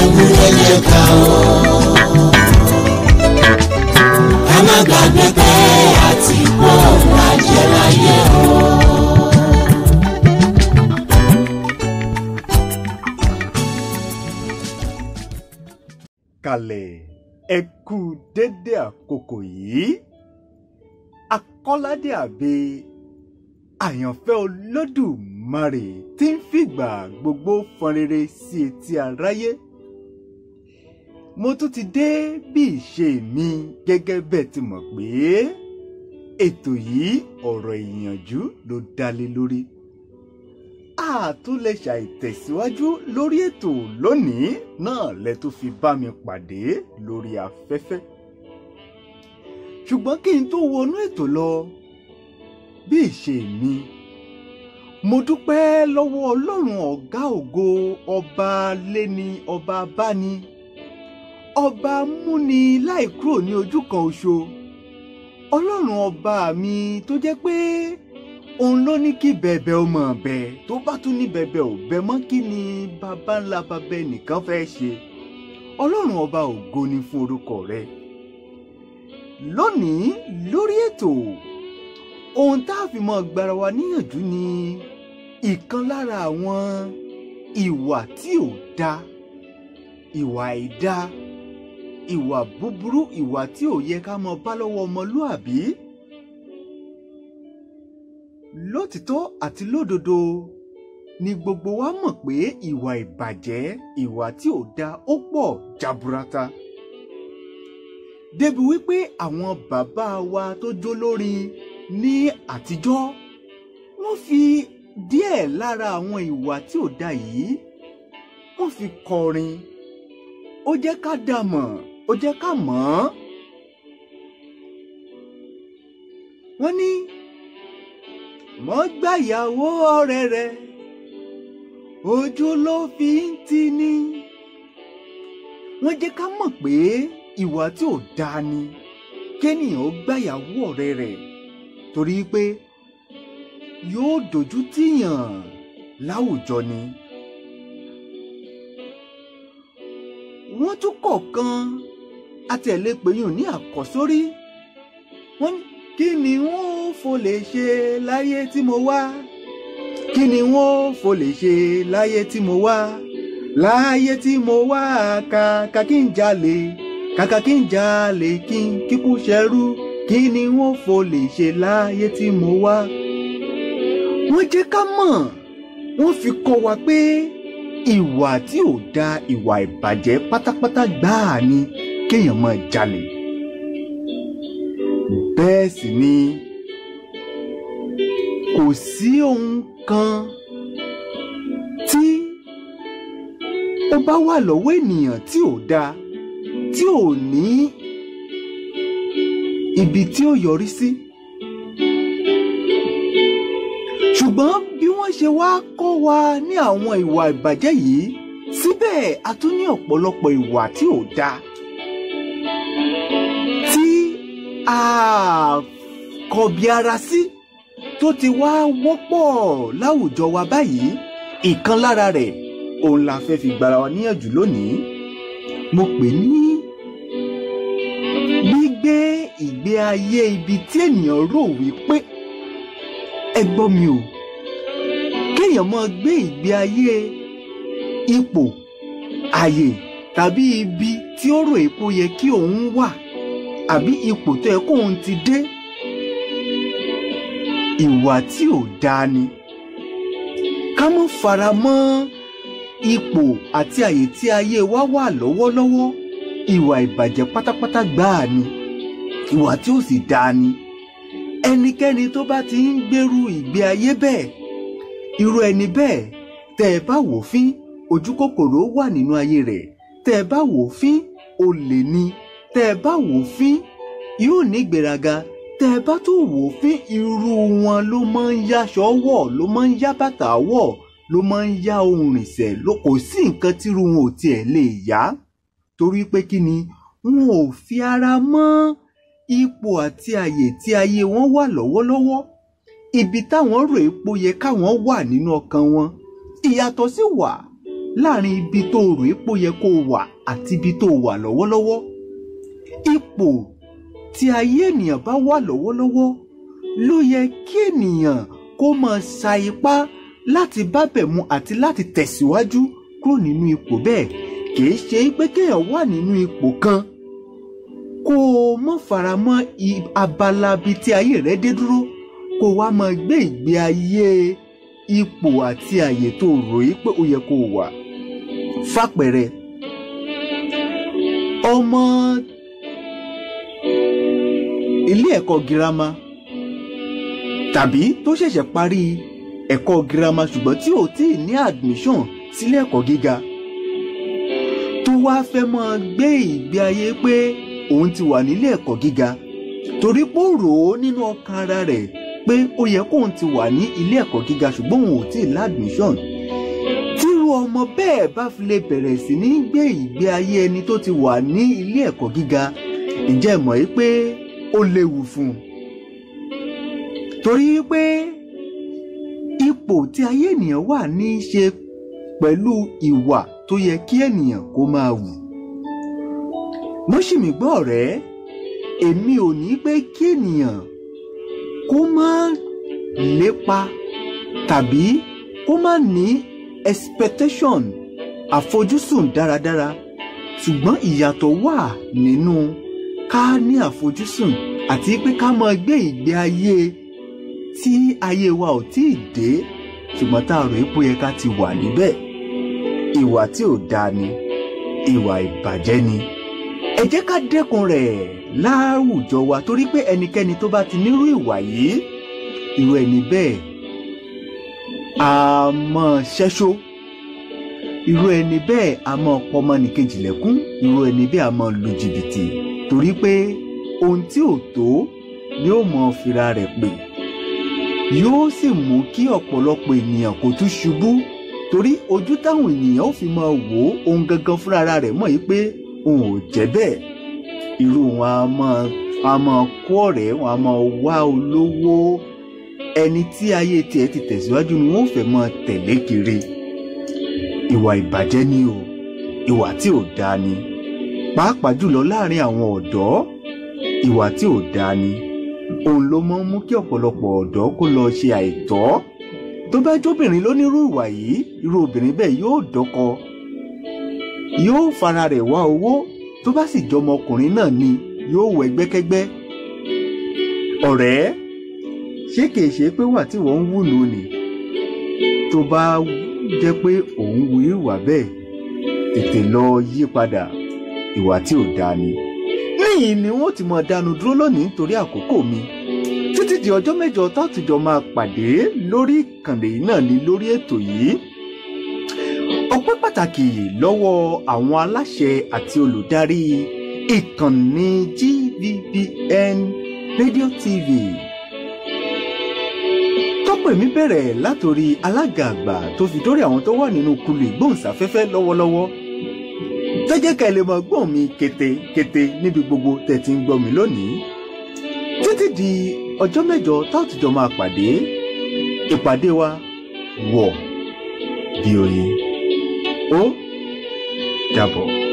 ewúrẹ́ jẹ ká o. ká má gbàgbé pé àti pọ̀ lájẹ́ láyé o. kalẹ̀ ẹ kú dédé àkókò yìí akọ́ládé àbẹ àyànfẹ́ olódùmarè tí ń fìgbà gbogbo fọn rere sí etí aráyé mo tún ti dé bí ìṣe mi gẹ́gẹ́ bẹ́ẹ̀ ti mọ̀ pé ètò yìí ọ̀rọ̀ ìyànjú ló dá lé lórí a tún lè ṣàìtẹ̀síwájú lórí ètò lónìí náà lẹ tó fi bá mi pàdé lórí afẹ́fẹ́. ṣùgbọ́n kí n tó wọnú ètò lọ bí ìṣe mi mo dúpẹ́ lọ́wọ́ ọlọ́run ọ̀gá ògo ọba léni ọba báni ọba múni láì kúrò ní ojú kan oṣo ọlọ́run ọba mi tó jẹ́ pé òun ló ní kí bẹ̀bẹ̀ ọmọ ọ̀bẹ tó bá tún ní bẹ̀bẹ̀ ọ̀bẹ mọ́ kí ni bàbá ńlá bàbá ẹnìkan fẹ́ ṣe ọlọ́run ọba ògo ni fún orúkọ rẹ lónìí lórí ètò ohun tá a fi mọ gbára wa níyànjú ni ìkan lára àwọn ìwà tí ò da ìwà àìda ìwà búburú ìwà tí ò yẹ ká mọ bá lọ́wọ́ ọmọlúàbí lótìtọ́ àti lódodo ni gbogbo wa mọ̀ pé ìwà ìbàjẹ́ ìwà tí ò da ó pọ̀ jaburata. débi wípé àwọn bàbá wa tó jó lórin ní àtijọ́ wọ́n fi díẹ̀ lára àwọn ìwà tí ò da yìí wọ́n fi kọrin ó jẹ́ ká dá mọ̀ ó jẹ́ ká mọ̀ ọ́n. wọ́n ní mọ́ gbàyàwó ọ̀rẹ́ rẹ̀ ojú ló fi ń tì ní. wọ́n jẹ́ ká mọ̀ pé ìwà tí ò dáa ni kéèyàn ó gbàyàwó ọ̀rẹ́ rẹ̀ torí pé yóò dojú tìyàn láwùjọ ni. wọ́n tún kọ̀ọ̀kan àtẹ̀lépẹ̀yìn ní àkọ́sórí wọ́n ní kí ni wọ́n fò lè ṣe láyé tí mo wá kí ni wọ́n fò lè ṣe láyé tí mo wá láyé tí mo wá kàkà kí n jalè kàkà kí n jalè kí n kíkú ṣẹrú kí ni wọ́n fò lè ṣe láyé tí mo wá. wọ́n jẹ́ ká mọ̀ wọ́n fi kọ́ wa pé ìwà tí ò da ìwà ìbàjẹ́ pátápátá gbáà ni kéèyàn máa jalè bẹ́ẹ̀ sì ni kò sí ohun kan tí ó bá wà lọ́wọ́ ènìyàn tí ò dáa tí ò ní ibi tí ó yọrí sí. ṣùgbọ́n bí wọ́n ṣe wá kọ́ wa ní àwọn ìwà ìbàjẹ́ yìí síbẹ̀ a tún ní ọ̀pọ̀lọpọ̀ ìwà tí ò dáa tí a kọbi ara sí tó ti wá wọ́pọ̀ láwùjọ wa báyìí ìkan lára rẹ̀ òun la fẹ́ fi gbara wa níyànjú lónìí mo pè ní gbígbé ìgbé ayé ibi tí ènìyàn rò wípé ẹ gbọ́ mi o kéèyàn máa gbé ìgbé ayé ipò àyè tàbí ibi tí ó rò èpo yẹ kí òun wà àbí ipò tó yẹ kóun ti dé ìwà tí ò dáa ni ká mọ́ fara mọ́ ipò àti àyè tí ayé wa wà lọ́wọ́lọ́wọ́ ìwà ìbàjẹ́ pátápátá gbáà ni ìwà tí ò sì dáa ni ẹnikẹ́ni tó bá ti ń gbèrú ìgbé ayé bẹ́ẹ̀ irú ẹni bẹ́ẹ̀ tẹ́ ẹ bá wò fín ojú kòkòrò wà nínú ayé rẹ̀ tẹ́ ẹ bá wò fín olè ni tẹ́ ẹ bá wò fín yóò ní ìgbéraga tẹ́ ẹ bá tún wò fín irú wọn ló máa ń yáṣọ wọ̀ ló máa ń yá bàtà wọ̀ ló máa ń yá ohun rìnsẹ̀ ló kò sí nǹkan tírú wọn ò tiẹ̀ lè yá torí pé kí ni wọn ò fi ara mọ́ ipò àti àyè tí ayé wọn wà lọ́wọ́lọ́wọ́ ibi táwọn rò epo yẹ káwọn wà nínú ọkàn wọn ìyàtọ̀ sì wà láàrin ibi tó rò ipò yẹ kó wà àti ibi tó wà lọ́wọ́lọ́wọ́ ipò tí ayé ènìyàn bá wà lọ́wọ́lọ́wọ́ ló yẹ kí ènìyàn kó máa sa ipá láti bábẹ̀ mu àti láti tẹ̀síwájú kúrò nínú ipò bẹ́ẹ̀ kìí ṣe pé kéèyàn wà nínú ipò kan kó o mọ̀ fara mọ́ i- abala bíi tí ayé rẹ dé dúró kó o wá máa gbé ìgbé ayé ipò àti àyè tó rò yí pé ó yẹ kó o wà fàpẹẹrẹ ọmọ ilé ẹ̀kọ́ girama tàbí tó ṣẹ̀ṣẹ̀ parí ẹ̀kọ́ girama ṣùgbọ́n tí ò tí ì ní admission sílé ẹ̀kọ́ gíga tó wá fẹ́ máa gbé ìgbé ayé pé òun ti wà nílé ẹ̀kọ́ gíga torí pé ó rò ó nínú ọkàn ara rẹ̀ pé ó yẹ kóun ti wà ní ilé ẹ̀kọ́ gíga ṣùgbọ́n òun ò tí ì ládùmíṣọ̀n tírú ọmọ bẹ́ẹ̀ bá fi lè bẹ̀rẹ̀ sí ní gbé ìgbé ayé ẹni tó ti wà ní ilé ẹ̀kọ́ gíga ǹjẹ́ ẹ mọ̀ yí pé ó léwu fún un torí pé ipò tí ayé ènìyàn wà ní í ṣe pẹ̀lú ìwà tó yẹ kí ènìyàn kó máa wù mọ́ṣímì gbọ́ ọ̀rẹ́ èmi ò ní pé kí ènìyàn kó má lépa tàbí kó má ní expectation àfojúsùn dáradára ṣùgbọ́n ìyàtọ̀ wà nínú ká ní àfojúsùn àti pé ká máa gbé ìgbé ayé tí ayé wa ò tí ì dé ṣùgbọ́n tá a rò pé ó yẹ ká ti wà níbẹ̀ ìwà tí ò dáa ni ìwà ìbàjẹ́ ni ẹ jẹ́ ká dẹ́kun rẹ̀ láwùjọ wa torí pé ẹnikẹ́ni tó bá ti nírú ìwà yìí irú ẹni bẹ́ẹ̀ a máa ṣẹ́ṣó irú ẹni bẹ́ẹ̀ a máa pọmọnìkejì lẹ́kún irú ẹni bẹ́ẹ̀ a máa lu jìbìtì torí pé ohun tí ò tó ni ó mọ fira rẹ̀ pè yóò sì mú kí ọ̀pọ̀lọpọ̀ ènìyàn kó tún ṣubú torí ojú táwọn ènìyàn ó fi máa wò ó ohun gangan fúnra rẹ̀ mọ̀ yìí pé òun ò jẹ́ bẹ́ẹ̀ irú wọn a máa a máa kó ọ̀rẹ́ wọn a máa wá olówó ẹni tí ayé tiẹ̀ ti tẹ̀síwájú ni wọ́n fẹ́ máa tẹ̀lé kiri ìwà ìbàjẹ́ ni o ìwà tí ò dáa ni pàápàá jùlọ láàrin àwọn ọ̀dọ́ ìwà tí ò dáa ni òun ló máa ń mú kí ọ̀pọ̀lọpọ̀ ọ̀dọ́ kó lọ ṣe àìtọ́ tó bá jóbìnrin lónírú ìwà yìí irú obìnrin bẹ́ẹ̀ yóò dọ́kọ yóò fara rẹ̀ wá owó tó bá sì jọmọ ọkùnrin náà ni yóò wọ ẹgbẹ́kẹ́gbẹ́ ọ̀rẹ́ ṣé kìí ṣe pé wà tí wọ́n ń wù nù ni tó bá jẹ́ pé òun wu ìwà bẹ́ẹ̀ tètè lọ yí padà ìwà tí ò dáa ni. níyìn ni wọ́n ti mọ dánu dúró lónìí nítorí àkókò mi títí di ọjọ́ mẹ́jọ tátùjọ máa pàdé lórí ìkànnì náà ní lórí ètò yìí ọpẹ́ pàtàkì lọ́wọ́ àwọn aláṣẹ àti olùdarí ìkànnì GVBN Radio TV tọ́pọ̀ èmi bẹ̀rẹ̀ látòrí alága àgbà tó fi dórí àwọn tó wà nínú kulu ìgbóhùnsáfẹ́fẹ́ lọ́wọ́lọ́wọ́ tẹ́jẹ́ ká ẹ lè mọ gbọ́n mi kété-kété níbi gbogbo tẹ̀ tí ń gbọ́ mi lónìí títí di ọjọ́ mẹ́jọ táàtùjọ máa pàdé ìpàdé wa wọ̀ bí oyin ó dàbọ̀.